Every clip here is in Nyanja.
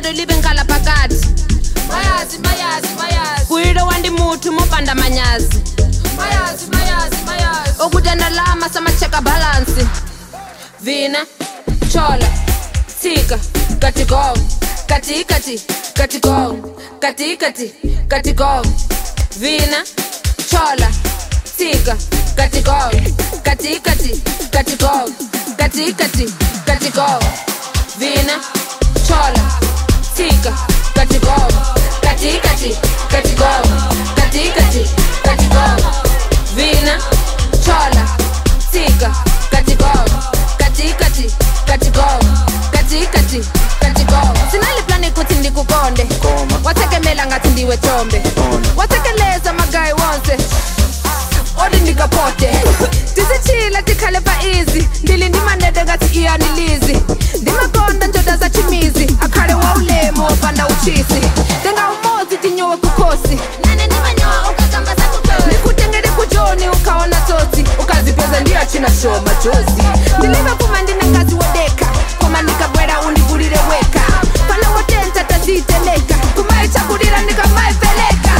lelo libe nkala phakathi mayazi mayazi mayazi kuyilo wandimuthu mopanda manyazi mayazi mayazi mayazi okutanalama samacheka balansi vina chola tsika katigov katikati katigov katikati katigov vina chola tsika katigov katikati katigov katikati katigov vina chola tsika katigov katikati katigov katikati katigov vina chola tsika katigov katikati katigov katikati katigov sinaliplani kuthi ndikukonde Koma. wathekemela ngathi ndiwe thombe Ona. wathekeleza magayi wonse odi ndikapote tisithile tikhale pa izi ndili ndimanede ngathi iyanilizi ndimakonda njoda za chimizi akhale wa ulemu wopanda uchisi ndingawumozi tinyowe kukhosi nane ndimanyowa ukakamba zakukhosi ndikutengele kujoni ukaona tsotsi ukazipeza ndiyachina shoma jozi ndilive kuma ndine ngazi wodeka koma ndikabwera undivulile weka pana wotenta taziteleka kumaichakulila ndikamaipeleka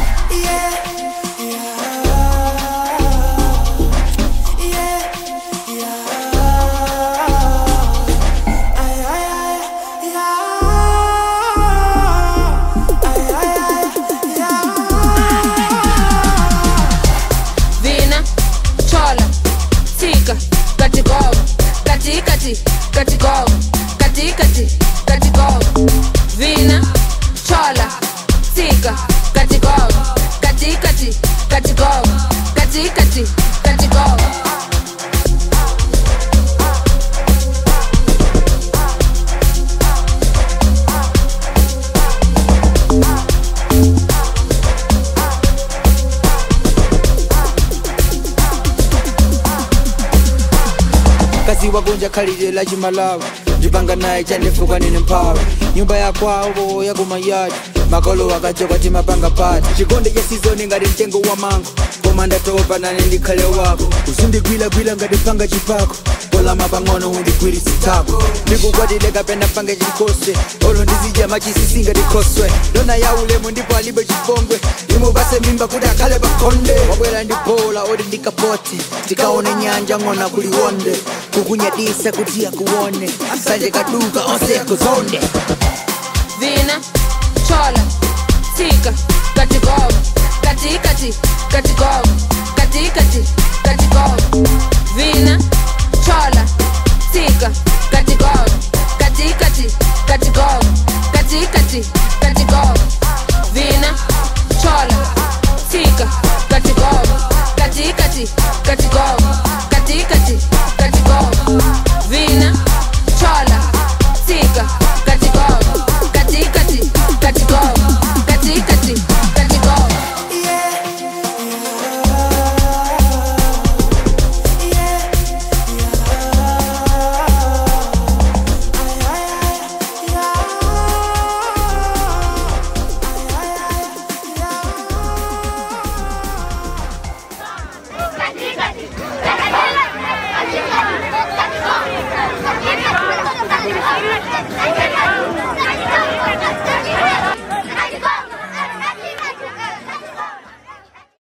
vina chola tsika katigova katikati katigova katikati katigova vina chola tsika katigova katikati katigova katikati katigova kazi wagonja khalile la chimalawa ndipanga naye chandifuka nine mphawa nyumba ya kwawo yakumayadi makolo akachoka timapanga pati chikonde cha sizoni ngati mtengo wa mango koma ndatopa nane ndikhale wako usindigwilagwila ngati panga chipako kolama pang'ono undigwirisitako ndikukwatile kapena pange chinkose olo ndizidya machisisi ngati khoswe ndona ya ulemu ndipo alibe chipongwe imupase mimba kuti akhale pakhonde wabwera ndi bola oti ndikapote tikaone nyanja ng'ona kuliwonde kukunyadisa kuti akuone sanje kaduka onse akuzonde vina chola tsika katigova katikati katigova katikati katigova vina chola tsika katigova